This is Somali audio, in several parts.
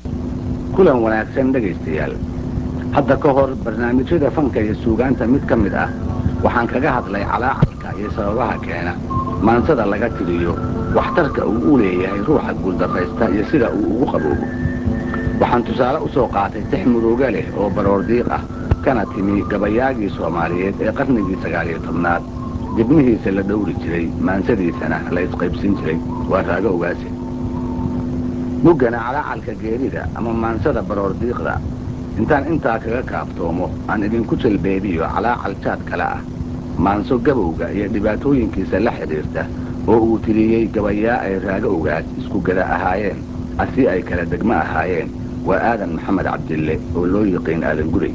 kulan wanaagsan dhegaystayaal hadda ka hor barnaamijyada fanka iyo suugaanta mid ka mid ah waxaan kaga hadlay calaacalka iyo sababaha keena maansada laga tiriyo waxtarka uu u leeyahay ruuxa guuldarraysta iyo sida uu ugu qaboobo waxaan tusaale u soo qaatay tix murooga leh oo baroordiiq ah kana timi gabayaagii soomaaliyeed ee qarnigii sagaaliyo tobnaad dibnihiisa la dhowri jiray maansadiisana la isqaybsin jiray waa raago ogaase muggana calaacalka geerida ama maansada baroordiiqda intaan intaa kaga kaaftoomo aan idinku jalbeebiyo calaacal jaad kale ah maanso gabowga iyo dhibaatooyinkiisa la xidhiirta oo uu tiriyey gabayaa ay raago ogaas isku gada ahaayeen asii ay kala degmo ahaayeen waa aadan maxamed cabdille oo loo yiqiin aadan gurey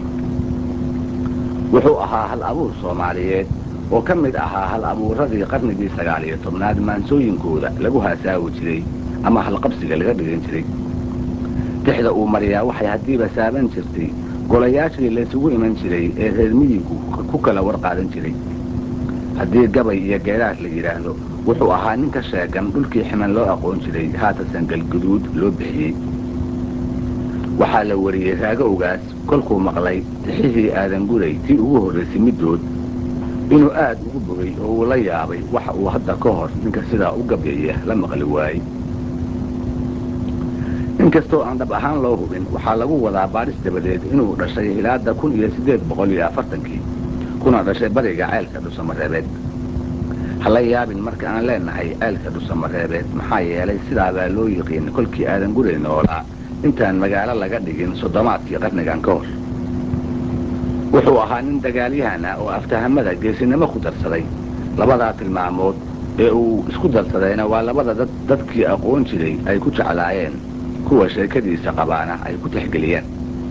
wuxuu ahaa hal abuur soomaaliyeed oo ka mid ahaa hal abuuradii qarnigii sagaaliyo tobnaad maansooyinkooda lagu haasaawi jiray ama halqabsiga laga dhigan jiray tixda uu mariyaa waxay haddiiba saaban jirtay golayaashii laysugu iman jiray ee reer miyigu ku kala warqaadan jiray haddii gabay iyo geeraar la yidhaahdo wuxuu ahaa ninka sheegan dhulkii ximan loo aqoon jiray haatasan galguduud loo bixiyey waxaa la wariyey raago ogaas kolkuu maqlay tixihii aadan guray tii ugu horraysay middood inuu aad ugu bogay oo uu la yaabay waxa uu hadda ka hor ninka sidaa u gabyaya la maqli waayey inkastoo aan dhab ahaan loo hubin waxaa lagu wadaa baadhis dabadeed inuu dhashay hilaada kun iyo siddeed boqol iyo afartankii kuna dhashay bariga ceelka dhusamareebeed hala yaabin marka aan leenahay ceelka dhusamareebeed maxaa yeelay sidaabaa loo yiqiin kolkii aadan gurey noolaa intaan magaalo laga dhigin soddomaadkii qarnigan ka hor wuxuu ahaa nin dagaalyahan ah oo aftahamada geesinimo ku darsaday labadaa tilmaamood ee uu isku darsadayna waa labada dad dadkii aqoon jiray ay ku jeclaayeen kuwa sheekadiisa qabaana ay ku tixgeliyeen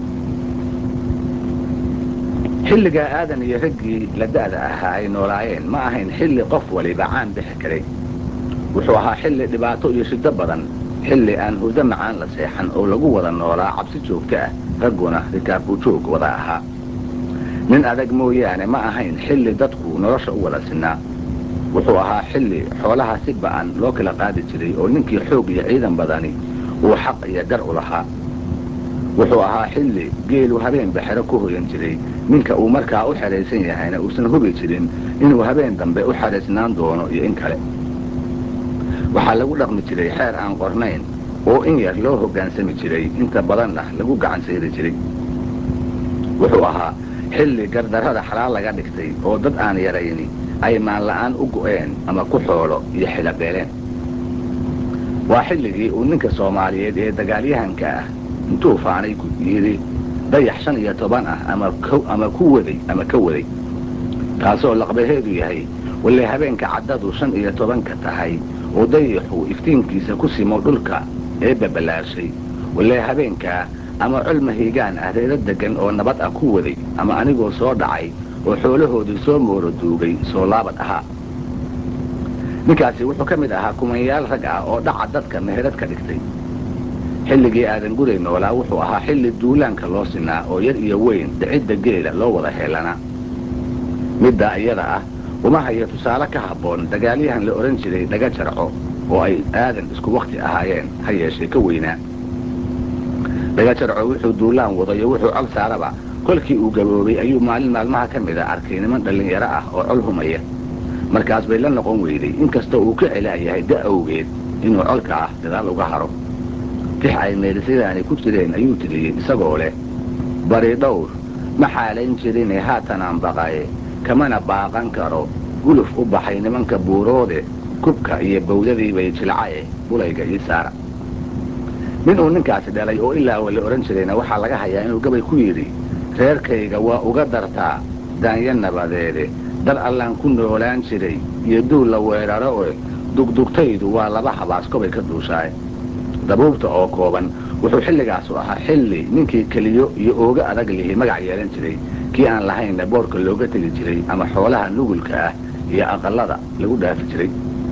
xilligaa aadan iyo raggii la da'da ahaa ay noolaayeen ma ahayn xilli qof waliba caan bixi karay wuxuu ahaa xilli dhibaato iyo shiddo badan xilli aan hurdo macaan la seexan oo lagu wada noolaa cabsi joogto ah ragguna rikaabku joog wada ahaa nin adag mooyaane ma ahayn xilli dadku nolosha u wada sinnaa wuxuu ahaa xilli xoolaha si ba'an loo kala qaadi jiray oo ninkii xoog iyo ciidan badani uu xaq iyo gar u lahaa wuxuu ahaa xilli geelu habeenba xero ku hoyan jiray ninka uu markaa u xidhaysan yahayna uusan hubi jirin inuu habeen dambe u xidhaysnaan doono iyo in kale waxaa lagu dhaqmi jiray xeer aan qornayn oo in yar loo hoggaansami jiray inta badanna lagu gacan sayri jiray wuxuu ahaa xilli gardarrada xalaal laga dhigtay oo dad aan yarayni ay maanla'aan u go'een ama ku xoolo iyo xilabeeleen waa xilligii uu ninka soomaaliyeed ee dagaalyahanka ah intuu faanay yidhi dayax shan iyo toban ah ama ku waday ama ka waday taasoo laqbaheedu yahay walle habeenka caddadu shan iyo tobanka tahay oo dayaxu iftiinkiisa ku simo dhulka ee babalaashay walle habeenkaa ama col mahiigaan ah reero deggan oo nabad ah ku waday ama anigoo soo dhacay oo xoolahoodii soo mooro duugay soo laabad ahaa ninkaasi wuxuu ka mid ahaa kumanyaal rag ah oo dhaca dadka meherad ka dhigtay xilligii aadan guray noolaa wuxuu ahaa xilli duulaanka loo sinaa oo yar iyo weyn dhicidda geela loo wada heelanaa middaa iyada ah uma hayo tusaale ka habboon dagaalyahan la odhan jiray dhaga jarco oo ay aadan isku wakhti ahaayeen ha yeeshee ka weynaa dhaga jarco wuxuu duulaan wadayo wuxuu col saaraba kolkii uu gaboobay ayuu maalin maalmaha ka mida arkay niman dhallinyaro ah oo col humaya markaas bay la noqon weyday inkastoo uu ka celaayahay da awgeed inuu colka ah dadaal uga haro tix ay meelisadaani ku jireen ayuu tiriyey isagoo leh bari dhowr ma xaalayn jirine haatanaan baqaye kamana baaqan karo guluf u baxay nimanka buuroode kubka iyo bawdadii bay jilcaye bulayga ii saara nin uu ninkaasi dhalay oo ilaa wa la odhan jirayna waxaa laga hayaa inuu gabay ku yidhi reerkayga waa uga dartaa daanya nabadeede dar allaan ku noolaan jiray iyo duul la weeraro e dugdugtaydu waa laba habaaskobay ka duushaaye dabuubta oo kooban wuxuu xilligaasu ahaa xilli ninkii keliyo iyo ooga adag lihi magac yeelan jiray kii aan lahaynna boorka looga tegi jiray ama xoolaha nugulka ah iyo aqallada lagu dhaafi jiray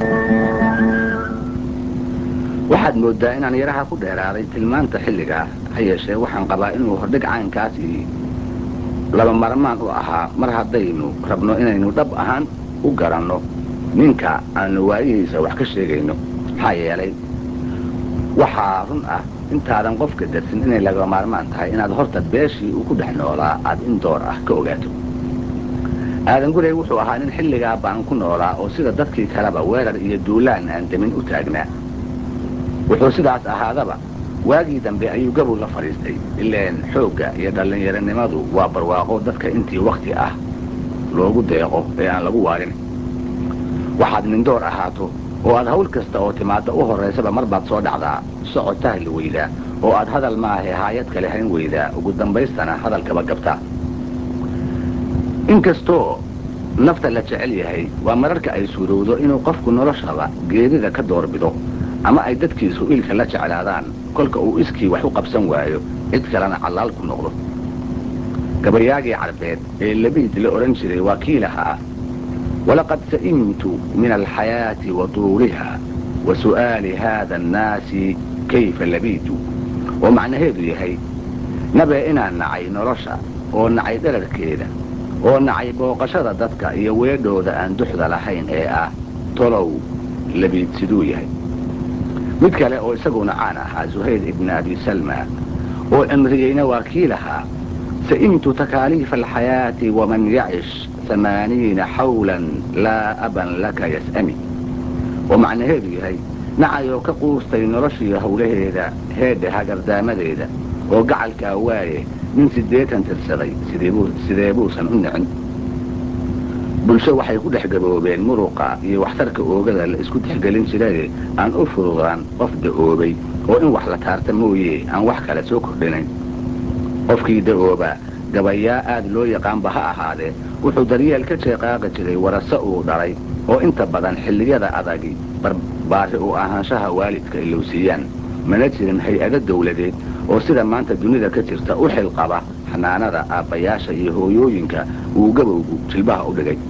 waxaad mooddaa inaan yaraha ku dheeraaday tilmaanta xilligaa ha yeeshee waxaan qabaa inuu hordhig caynkaasi laba marmaan u ahaa mar haddaynu rabno inaynu dhab ahaan u garanno ninka aanu waayihiisa wax ka sheegayno maxaa yeelay waxaa run ah intaadan qofka darsin inay laga maarmaan tahay inaad horta beeshii uu ku dhex noolaa aad in door ah ka ogaato aadan gurey wuxuu ahaa nin xilligaa baan ku noolaa oo sida dadkii kaleba weerar iyo duulaan aan demin u taagnaa wuxuu sidaas ahaadaba waagii dambe ayuu gabow la fadhiistay ileen xoogga iyo dhallinyaronimadu waa barwaaqo dadka intii wakhti ah loogu deeqo ee aan lagu waarin waxaad nindoor ahaato oo aad hawl kasta oo timaadda u horraysaba mar baad soo dhacdaa socod tahli weydaa oo aad hadal maahe haayad kale hayn weydaa ugu dambaystana hadalkaba gabtaa inkastoo nafta la jecel yahay waa mararka ay suurowdo inuu qofku noloshaba geerida ka doorbido ama ay dadkiisu ilka la jeclaadaan kolka uu iskii wax u qabsan waayo cid kalena callaal ku noqdo gabayaagii carbeed ee labiid la odhan jiray waa kii lahaa walaqad sa'imtu min alxayaati wa tuuliha wa su'aali haada annaasi kayfa labiitu oo macnaheedu yahay nabee inaan nacay nolosha oo nacay dherarkeeda oo nacay booqashada dadka iyo weedhooda aan duxda lahayn ee ah tolow labiid siduu yahay mid kale oo isaguna caan ahaa zuhayr ibni abi salma oo cimriyeyna waa kii lahaa sa'imtu takaaliifa alxayaati waman yacish amaaniina xawlan laa aban laka yas'ami oo macnaheedu yahay nacayoo ka quustay noloshii howlaheeda heedha hagardaamadeeda oo gacalkaa waaye nin siddeetan tirsaday sidee buusan u nicin bulsho waxay ku dhex gaboobeen muruqa iyo waxtarka oogada la isku tixgelin jiraye aan u fududaan qof da'oobay oo in wax la taarta mooye aan wax kale soo kordhinayn qofkii da'ooba gabayaa aad loo yaqaanba ha ahaadee wuxuu daryeel ka jeeqaaqi jiray warase uu dhalay oo inta badan xilliyada adagi barbaari u ahaanshaha waalidka ilowsiiyaan mana jirin hay-ado dawladeed oo sida maanta dunida ka jirta u xilqaba xanaanada aabbayaasha iyo hooyooyinka uu gabowgu jilbaha u dhigay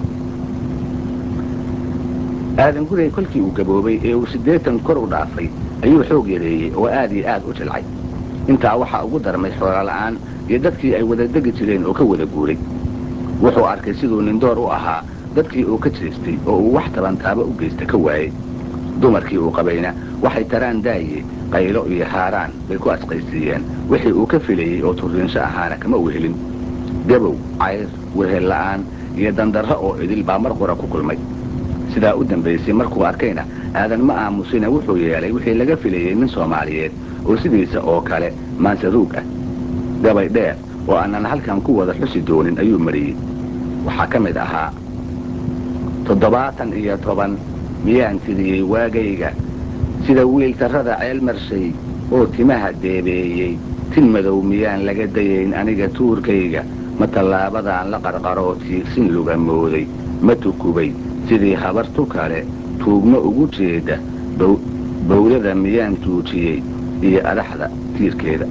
aadan guray kolkii uu gaboobay ee uu siddeetan kor u dhaafay ayuu xoog yareeyey oo aad iyo aad u jilcay intaa waxaa ugu darmay xoolola'aan iyo dadkii ay wada degi jireen oo ka wada guuray wuxuu arkay siduu nindoor u ahaa dadkii uu ka jeestay oo uu wax tabantaaba u geysta ka waayey dumarkii uu qabayna waxay taraan daaye qaylo iyo haaraan bay ku asqaysiiyeen wixii uu ka filayey oo turriinsho ahaana kama wehelin gabow cayr wehella'aan iyo dandarro oo idil baa mar qura ku kulmay sidaa u dambaysay markuu arkayna aadan ma aamusina wuxuu yeelay wixii laga filayey nin soomaaliyeed oo sidiisa oo kale maansaruug ah gabay dheer oo aanan halkan ku wada xusi doonin ayuu mariyey waxaa ka mid ahaa toddobaatan iyo toban miyaan tiriyey waagayga sida wiiltarrada ceel marshay oo timaha deebeeyey tin madow miyaan laga dayayn aniga tuurkayga ma tallaabadaan la qarqaroo tiigsin luga mooday ma tukubay sidii habartu kale tuugma ugu jeeda bawdada miyaan tuujiyey iyo adaxda tiirkeeda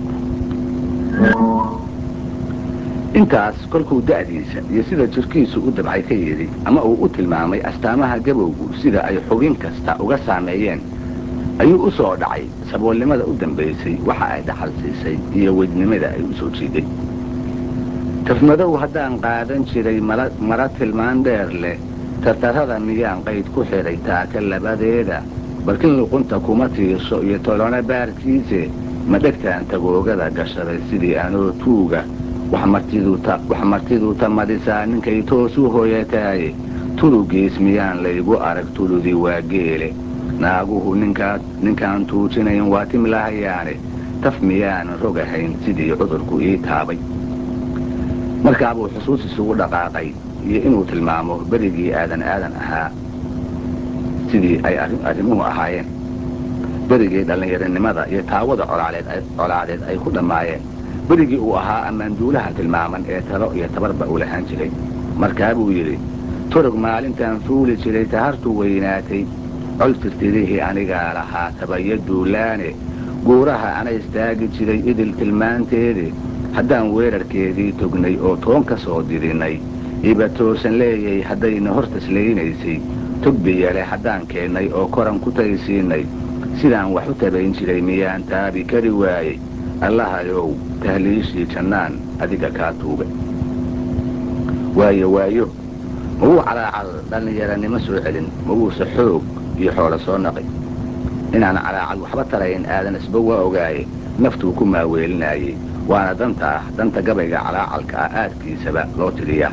intaas kolkuu da'diisa iyo sida jirkiisu u dabcay ka yidhi ama uu u tilmaamay astaamaha gabowgu sida ay xubin kasta uga saameeyeen ayuu u soo dhacay saboolnimada u dambaysay waxa ay dhaxal siisay iyo weydnimada ay u soo jiiday tafmadow haddaan qaadan jiray mara tilmaan dheer leh tartarrada miyaan qayd ku xidhay taaka labadeeda balkin luqunta kuma tiirso iyo tolona baarkiise ma dhegtaan tagoogada gashaday sidii anoo tuuga wax martiduu tamadisaa ninkay toos u hooyataaye turugiis miyaan laygu arag tuludii waa geele naaguhu ninkaan tuujinayn waa timlahayaane taf miyaanan rogahayn sidii cudurku ii taabay markaabuu xusuus isugu dhaqaaqay iyo inuu tilmaamo berigii aadan aadan ahaa sidii ay arrimuhu ahaayeen berigii dhallinyaronimada iyo taawada colaadeed ay ku dhammaayeen berigii uu ahaa ammaanduulaha tilmaaman ee talo iyo tabarba uu lahaan jiray markaa buu yidhi turug maalintaan fuuli jiray tahartu weynaatay col tirtirihii anigaa lahaa tabayo duulaane guuraha ana istaagi jiray idil tilmaanteede haddaan weerarkeedii tognay oo toon ka soo didinay iba toosan leeyay haddayna hor taslaynaysay tugbiyale haddaan keennay oo koran ku taysiinay sidaan wax u tabayn jiray miyaan taabi kari waayey allahayow tahliishii jannaan adiga kaa tuuga waayo waayo ma wuu calaacal dhallinyaranimo soo celin ma wuuse xoog iyo xoolo soo naqi inaan calaacal waxba tarayn aadan isba waa ogaaye naftuu ku maaweelinayey waana danta ah danta gabayga calaacalka ah aadkiisaba loo tiriyaa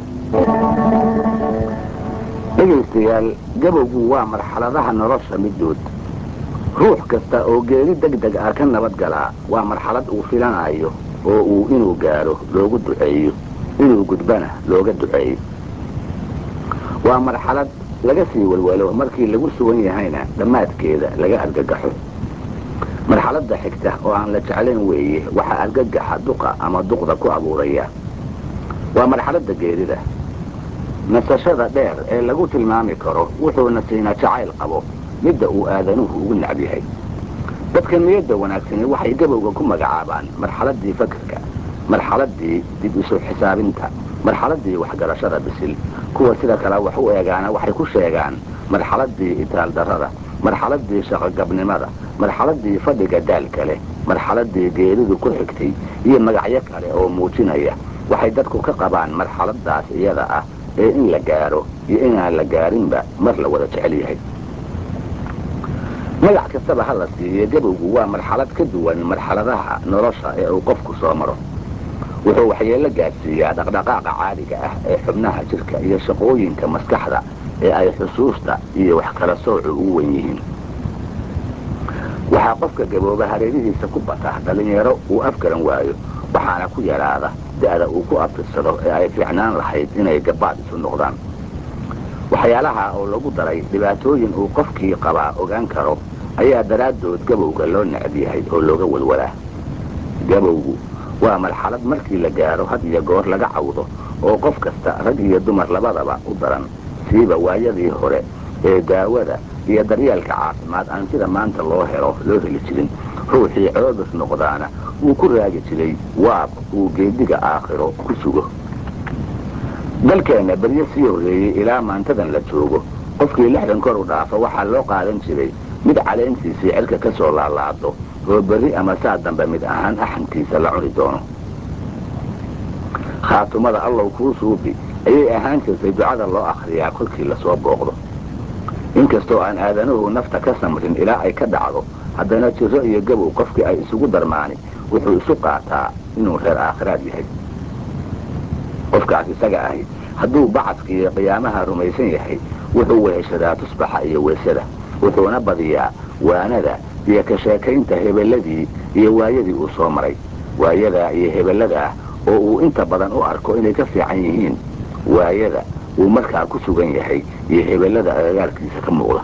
dhegaystayaal gabowgu waa marxaladaha nolosha middood ruux kasta oo geeri deg deg ah ka nabad galaa waa marxalad uu filanayo oo uu inuu gaadho loogu duceeyo inuu gudbana looga duceeyo waa marxalad laga sii walwalo markii lagu sugan yahayna dhammaadkeeda laga argagaxo marxaladda xigta oo aan la jeclayn weeye waxaa argagaxa duqa ama duqda ku abuuraya waa marxaladda geerida nasashada dheer ee lagu tilmaami karo wuxuuna siina jacayl qabo midda uu aadanuhu ugu nacb yahay dadka niyadda wanaagsani waxay gabowga ku magacaabaan marxaladdii fakerka marxaladdii dib isu xisaabinta marxaladdii waxgarashada bisil kuwa sida kale wax u eegaana waxay ku sheegaan marxaladdii itaaldarrada marxaladdii shaqogabnimada marxaladdii fadhiga daalka leh marxaladdii geeridu ku xigtay iyo magacyo kale oo muujinaya waxay dadku ka qabaan marxaladdaas iyada ah ee in la gaadho iyo inaan la gaadhinba mar la wada jecel yahay magac kastaba ha la siiye gabowgu waa marxalad ka duwan marxaladaha nolosha ee uu qofku soo maro wuxuu waxyeello gaadhsiiyaa dhaqdhaqaaqa caadiga ah ee xubnaha jidhka iyo shaqooyinka maskaxda ee ay xusuusta iyo wax kala soocu ugu wen yihiin waxaa qofka gabooba hareerihiisa ku bata dhallinyaro uu afgaran waayo waxaana ku yadhaada da'da uu ku abtirsado ee ay fiicnaan lahayd inay gabaad isu noqdaan waxyaalaha oo lagu daray dhibaatooyin uu qofkii qabaa ogaan karo ayaa daraaddood gabowga loo necab yahay oo looga walwalaa gabowgu waa marxalad markii la gaadho had iyo goor laga cawdo oo qof kasta rag iyo dumar labadaba u daran siiba waayadii hore ee daawada iyo daryeelka caafimaad aan sida maanta loo helo loo heli jirin ruuxii coobis noqdaana uu ku raagi jiray waab uu geediga aakhiro ku sugo dalkeenna beryo sii horreeyey ilaa maantadan la joogo qofkii lixdan kor u dhaafa waxaa loo qaadan jiray mid caleentiisii cirka ka soo laalaado oo berri ama saa dambe mid ahaan axankiisa la cuni doono khaatumada allow kuu suubi ayay ahaan jirtay ducada loo akhriyaa kolkii lasoo booqdo inkastoo aan aadanuhu nafta ka samrin ilaa ay ka dhacdo haddana jiro iyo gabow qofkii ay isugu darmaani wuxuu isu qaataa inuu reer aakhiraad yahay qofkaas isaga ahi hadduu bacadka iyo qiyaamaha rumaysan yahay wuxuu weheshadaa tusbaxa iyo weysada wuxuuna badiyaa waanada iyo ka sheekaynta hebeladii iyo waayadii uu soo maray waayadaa iyo hebeladaa oo uu inta badan u arko inay ka fiican yihiin waayada uu markaa ku sugan yahay iyo hebellada agagaarkiisa ka muuqda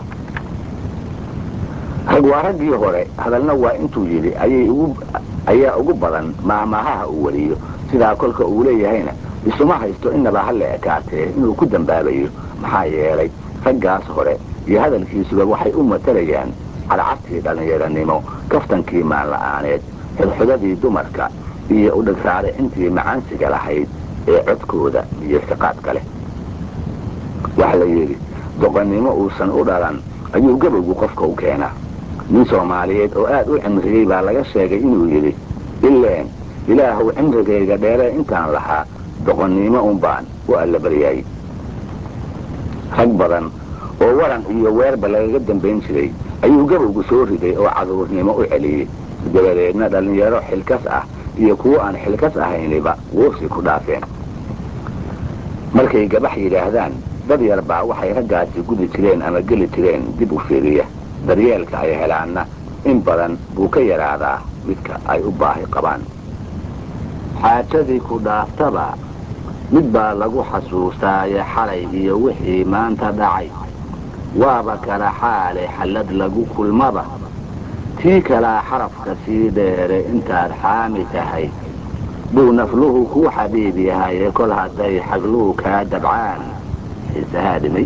rag waa raggii hore hadalna waa intuu yidhi ayaa ugu badan maahmaahaha uu wariyo sidaa kolka uu leeyahayna isuma haysto innaba ha la ekaatee inuu ku dambaabayo maxaa yeelay raggaas hore iyo hadalkiisuba waxay u matalayaan cadcadtii dhallinyaranimo kaftankii maanla'aaneed xudxudadii dumarka iyo udhagraaricintii macaansiga lahayd ee codkooda iyo siqaadka leh waxa la yidhi doqonnimo uusan u dhalan ayuu gabowgu qofka u keenaa nin soomaaliyeed oo aad u cimriyey baa laga sheegay inuu yidhi ileen ilaahuw cimrigayga dheeree intaan lahaa doqonnimo unbaan u allabaryaayey rag badan oo waran iyo weerba lagaga dambayn jiray ayuu gabowgu soo riday oo caduurnimo u celiyey dabadeedna dhallinyaro xilkas ah iyo kuwo aan xilkas ahayniba woofsi ku dhaafeen markay gabax yidhaahdaan dad yar baa waxay raggaasi gudi jireen ama geli jireen dib u fiiriya daryeelka ay helaanna in badan buu ka yaraadaa midka ay u baahi qabaan xaajadii ku dhaaftaba mid baa lagu xasuustaaye xalay iyo wixii maanta dhacay waaba kala xaale xallad lagu kulmaba tii kalaa xarafka sii dheere intaad xaami tahay buu nafluhu kuu xabiib yahaye kol hadday xagluu kaa dabcaan xiisahaa dhimay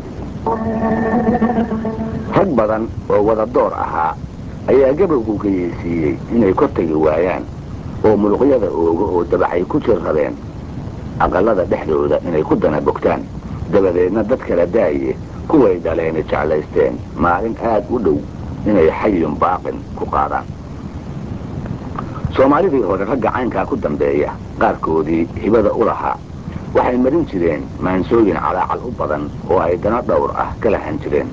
rag badan oo wada door ahaa ayaa gabowgu geyeysiiyey inay kor tegi waayaan oo muluqyada oogo oo dabacay ku jir rabeen aqallada dhexdooda inay ku dana bogtaan dabadeedna dad kala daaye kuway dhaleeni jeclaysteen maalin aad u dhow inay xayun baaqin ku qaadaan soomaalidii hore ragga caynkaa ku dambeeya qaarkoodii hibada u lahaa waxay marin jireen maansooyin calaacal u badan oo ay dano dhowr ah ka lahan jireen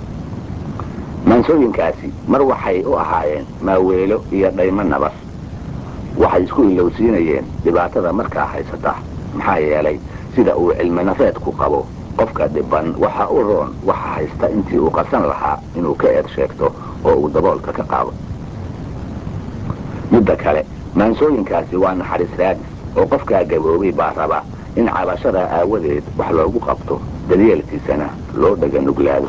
maansooyinkaasi mar waxay u ahaayeen maaweelo iyo dhaymo nabas waxay isku ilowsiinayeen dhibaatada markaa haysata maxaa yeelay sida uu cilmi nafeedku qabo qofka dhiban waxa u roon waxa haysta intii uu qasan lahaa inuu ka eed sheegto oo uu daboolka ka qaado midda kale maansooyinkaasi waa naxariis raadis oo qofkaa gaboobay baa raba in cabashada aawadeed wax loogu qabto daryeelkiisana loo dhaga nuglaado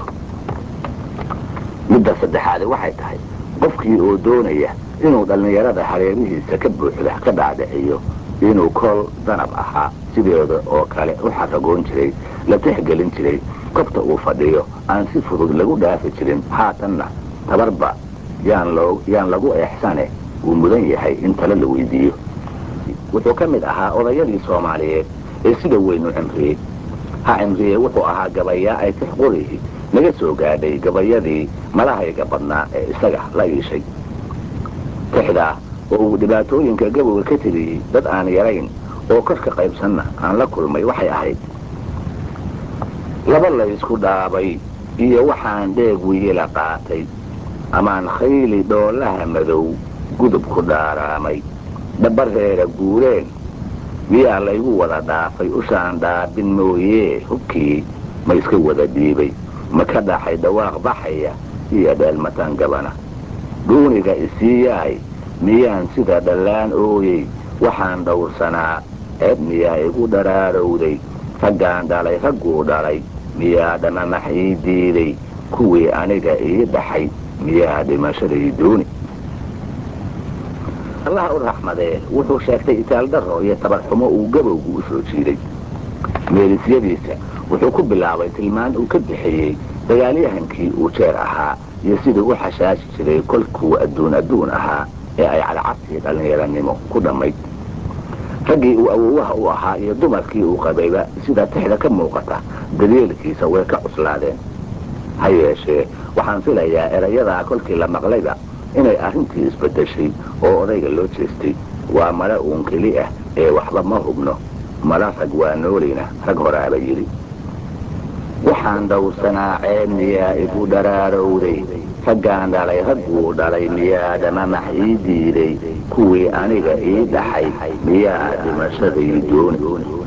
midda saddexaadi waxay tahay qofkii oo doonaya inuu dhallinyarada hareerihiisa ka buuxda ka dhaadhiciyo inuu kol danab ahaa sideeda oo kale u xaragoon jiray la tixgelin jiray kobta uu fadhiyo aan si fudud lagu dhaafi jirin haatanna tabarba yaan lagu eexsane wuu mudan yahay in tale la weydiiyo wuxuu ka mid ahaa odayadii soomaaliyeed ee sida weyn u cimriyey ha cimriye wuxuu ahaa gabayaa ay tix qorihi naga soo gaadhay gabayadii malahayga badnaa ee isaga la iishay tixdaa oo uu dhibaatooyinka gabowga ka tiriyey dad aan yarayn oo korka qaybsanna aan la kulmay waxay ahayd laba laysku dhaabay iyo waxaan dheeg wiyila qaatay amaan khayli dhoolaha madow gudub ku dhaaraamay dhabareera guureen miyaa laygu wada dhaafay ushaan dhaabin mooyee hubkii ma iska wada dhiibay ma ka dhaxay dhawaaq baxaya iyo dheelmataan gabana dhuuniga isiiyaay miyaan sida dhallaan ooyey waxaan dhowrsanaa ceeb miyaa igu dharaarowday raggaan dhalay ragguu dhalay miyaa dhamamax ii diiday kuwii aniga ii dhaxay miyaa dhimashaday dooni allaha u raxmadee wuxuu sheegtay itaaldaro iyo tabarxumo uu gabowgu u soo jiiday meelisyadiisa wuxuu ku bilaabay tilmaan uu ka bixiyey dagaalyahankii uu jeer ahaa iyo siduu u xashaashi jiray kolkuu adduun adduun ahaa ee ay cadcabtii dhallinyaranimo ku dhammayd raggii uu awowaha u ahaa iyo dumarkii uu qabayba sida tixda ka muuqata daryeelkiisa way ka cuslaadeen ha yeeshee waxaan filayaa erayadaa kolkii la maqlayba inay arrintii isbaddeshay oo odayga loo jeestay waa male uun keli ah ee waxba ma hubno mala rag waa noolayna rag horaaba yidhi waxaan dhowrsanaa ceeb miyaa igu dharaarowday raggaan dhalay ragguu dhalay miyaa dhamamax ii diiday kuwii aniga ii dhaxay miyaa dhimashaday dooni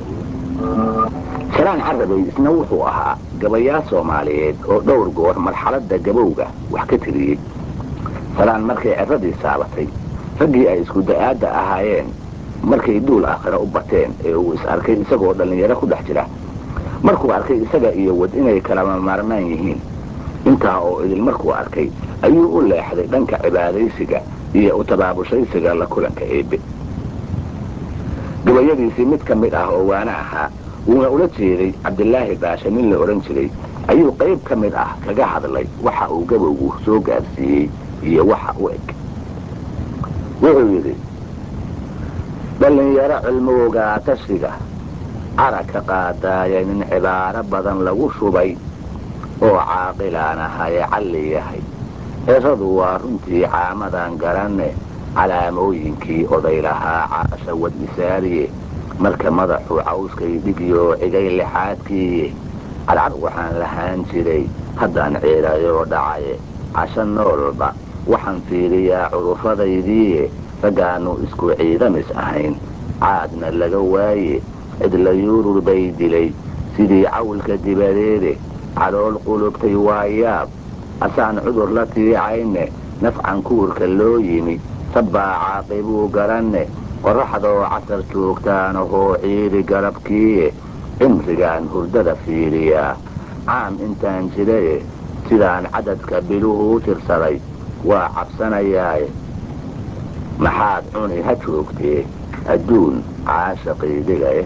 salaan carabay isna wuxuu ahaa gabayaa soomaaliyeed oo dhowr goor marxaladda gabowga wax ka tiriyey salaan markay ciradii saabatay raggii ay isku da'aadda ahaayeen markay duul aakhira u bateen ee uu is arkay isagoo dhallinyaro ku dhex jira markuu arkay isaga iyo wad inay kalama maarmaan yihiin intaa oo idil markuu arkay ayuu u leexday dhanka cibaadaysiga iyo u tabaabushaysiga la kulanka eebbe gabayadiisii mid ka mid ah oo waana ahaa wuuna ula jeeday cabdilaahi baashe nin la odhan jiray ayuu qayb ka mid ah kaga hadlay waxa uu gabowgu soo gaarsiiyey iyo waxa u eg wuxuu yidhi dhallinyaro cilmowgaa tashiga cara ka qaadaaya nin cibaaro badan lagu shubay oo caaqilaan ahaye calli yahay eradu waa runtii caamadan garanne calaamooyinkii oday lahaa caasha wad isaariye marka madaxuu cawskay dhigiyoo cigay lixaadkiiye cadcad waxaan lahaan jiray haddaan ciirayoo dhacaye casho noolba waxaan fiiriyaa curufadaydiiye raggaannu isku ciidamis ahayn caadna laga waaye cidla yuurur bay dilay sidii cawlka dibadeede calool qulubtay waa yaab asaan cudur la tiicayne nafcan kuurka loo yimi sabbaa caaqibuu garanne qorraxdoo casar joogtaanahoo ciiri garabkiiye cimrigaan hurdada fiiriyaa caam intaan jiraye sidaan cadadka biluhu u tirsaday waa cabsanayaaye maxaad cuni ha joogtee adduun caashaqiidigae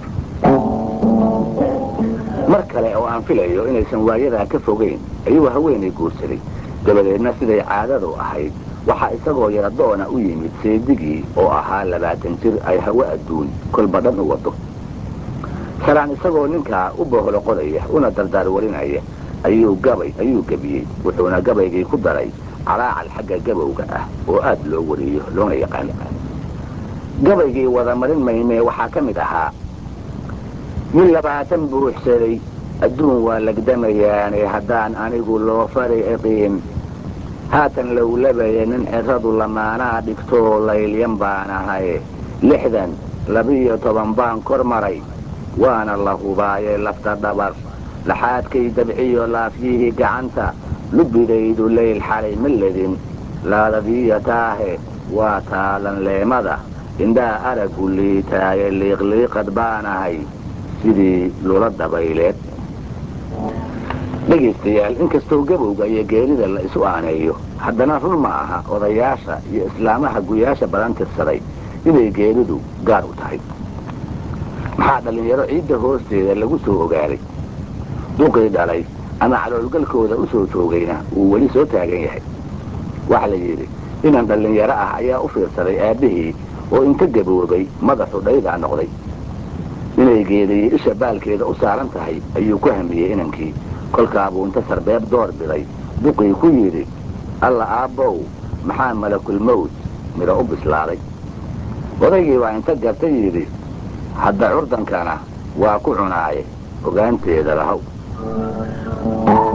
mar kale oo aan filayo inaysan waayadaa ka fogayn ayuu haweenay guursaday dabadeedna siday caadadu ahayd waxaa isagoo yaradoona u yimid seedigii oo ahaa labaatan jir ay hawe adduun kolba dhan u wado salaan isagoo ninkaa u boholo qodaya una dardaar warinaya ayuu gabay ayuu gebiyey wuxuuna gabaygii ku daray calaacal xagga gabowga ah oo aad loo wariyo loona yaqaan gabaygii wada marin maymee waxaa ka mid ahaa nin labaatan buuxsaday adduun waa lagdamayaane haddaan anigu loo fari iqiin haatan lowlabaye nin ciradu lamaanaa dhigtoo laylyan baan ahaye lixdan labiyo toban baan kor maray waana la hubaaye lafta dhabar laxaadkay dabciyo laafyihii gacanta lubidaydu layl xalay ma ledin laadadiiya taahe waa taalan leemada indhaa araggu liitaaye liiqliiqad baanahay sidii lula dabayleed dhegaystayaal inkastoo gabowga iyo geerida la isu aaneeyo haddana run ma aha odayaasha iyo islaamaha guyaasha badan tirsaday inay geeridu gaar u tahay maxaa dhallinyaro ciidda hoosteeda lagu soo ogaaday duqii dhalay ama caloolgalkooda u soo joogayna uu weli soo taagan yahay waxa la yidhi inan dhallinyaro ah ayaa u fiirsaday aabbihii oo inta gaboobay madaxu dhaydaa noqday inay geediye isha baalkeeda u saaran tahay ayuu ku hamiyey inankii kolkaabuu inta sarbeeb door biday duqii ku yidhi alla aabbow maxaa malakulmawd midho u bislaaday odaygii baa inta garta yidhi hadda curdankana waa ku cunaaye ogaanteeda lahow